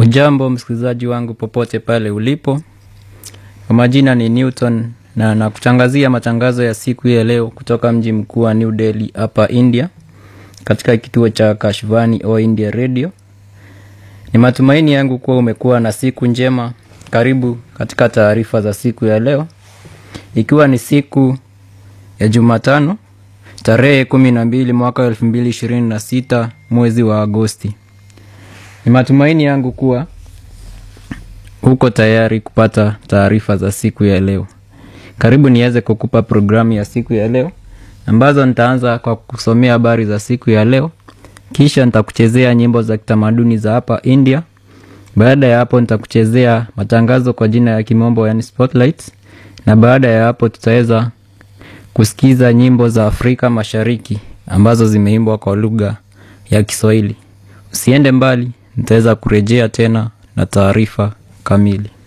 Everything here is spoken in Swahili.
Ujambo msikilizaji wangu popote pale ulipo, kwa majina ni Newton na nakutangazia matangazo ya siku ya leo kutoka mji mkuu wa New Delhi hapa India, katika kituo cha Kashvani o India Radio. Ni matumaini yangu kuwa umekuwa na siku njema. Karibu katika taarifa za siku ya leo, ikiwa ni siku ya Jumatano tarehe kumi na mbili mwaka wa elfu mbili ishirini na sita mwezi wa Agosti. Ni matumaini yangu kuwa uko tayari kupata taarifa za siku ya leo. Karibu niweze kukupa programu ya siku ya leo, ambazo nitaanza kwa kusomea habari za siku ya leo, kisha nitakuchezea nyimbo za kitamaduni za hapa India. Baada ya hapo, nitakuchezea matangazo kwa jina ya kimombo, yani spotlights, na baada ya hapo tutaweza kusikiza nyimbo za Afrika Mashariki ambazo zimeimbwa kwa lugha ya Kiswahili. Usiende mbali, nitaweza kurejea tena na taarifa kamili.